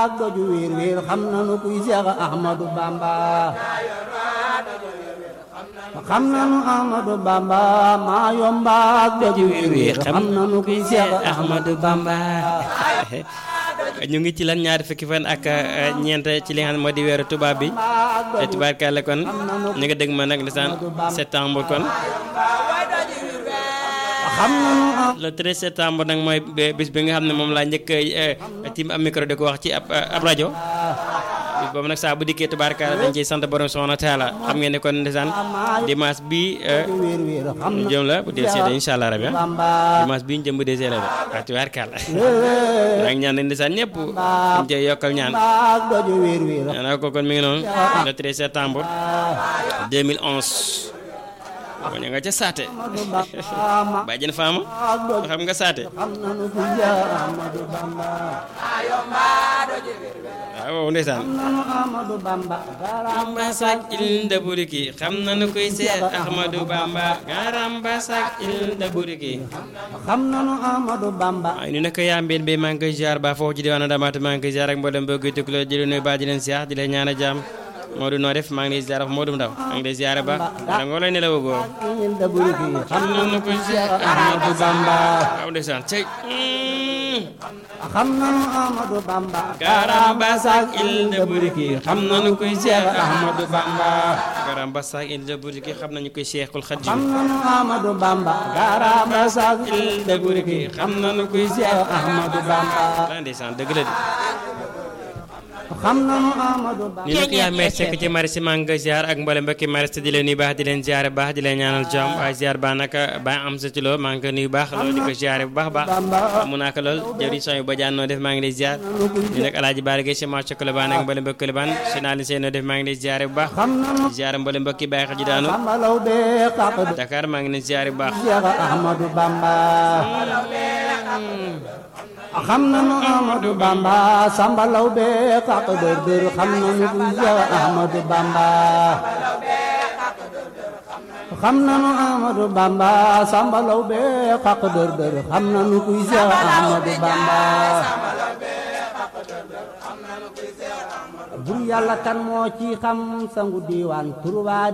ak doju wiir wiir xam nanu kuy Seex Ahmadu Bamba xam nanu Ahmadu Bamba maa yomba ak doju wiir wiir xam nanu kuy Seex Ahmadu Bamba ñu ngi ci lan ñaari fukki fan ak ñeent ci li nga xam ne moo di weeru tubaab bi te tubaarkàlla kon ñu nga dégg ma nag lisaan septembre kon xam nanu le 13 septembre nag mooy bis bi nga xam ne moom laa njëkk tim am micro di ko wax ci ab ab rajo bis boobu nag saa bu dikkee tubaarkàlla dañ ciy sant borom subhanahu wa taala xam ngeen ne kon ndeysaan dimanche bi wiir wiir xam ñu jëm la bu dee seede incha allah rabi Bamba dimanche bi ñu jëm bu dee seede la waaw tubaarkàlla maa ngi ñaan nañ ndeysaan ñëpp ñu cee yokkal ñaan ak doju wiir wiir ñaanal ko kon mi ngi noonu le 13 septembre 2011 ko ña nga ca saate Bamba bàjjen faama ak doju xam nga saate xam nanu kuy Seex Ahmadu Bamba waaw ndeysaan nanu Ahmadu Bamba Bamba sak il da buriki xam nañu koy seet Ahmadou Bamba garamba sak il da buriki xam nanu Ahmadu Bamba ay ni nag yaa mbeen bi maa ngi koy ziar ba foofu ci diwaanu Ndamatou maa ngi koy ziar ak mboolem bëgg tukuloo di leen nuyu ba di leen ziar di leen ñaan a jàmm Modou noo def maa ngi lay ziar Modou Ndaw maa ngi lay ziar ba dara ngoo lay nelaw goo il da buriki xam nañu koy seet Ahmadu Bamba waaw ndeysaan cey xam nanu Ahmadu Bamba garamba sak il da buriki xam nañu koy seet Ahmadu Bamba garamba sak il da buriki xam nañu koy Seexul xam Xadiim nanu Ahmadu Bamba garamba sak il da buriki xam nañu koy seet Ahmadu Bamba la ndeysaan dëgg la de xam nanu Ahmadu Bamba ni nag yaa may sekk ci mari si maa ngi ziar ak mboolem mbokki mari si di leen nuyu baax di leen ziare baax di leen ñaanal jàmm waaye ziar baax naka ba am sa ci loo maa ngi ko nuyu baax loolu di ko ziare bu baax baax mu naa ko lool jëwriñ sooy ba jaan noo def maa ngi lay ziar ni nag alaaji baara gay si marché Colobane ak mboolem mbokki Colobane si naa leen seen noo def maa ngi lay ziare bu baax xam nanu ziare mboolem mbokki bàyyi xel ji daanu Sambalaw be xaq de Dakar maa ngi leen ziare bu baax Seex Ahmadu Bamba xam nanu Ahmadu Bamba Sambalaw be xaq dër dër xam nanu ku Seex Ahmadu Bamba xam nanu Ahmadu Bamba Sambalaw be xaq dër dër xam nanu ku Seex Ahmadu Bamba bur yàlla kan moo ci xam sangu diiwaan turwaa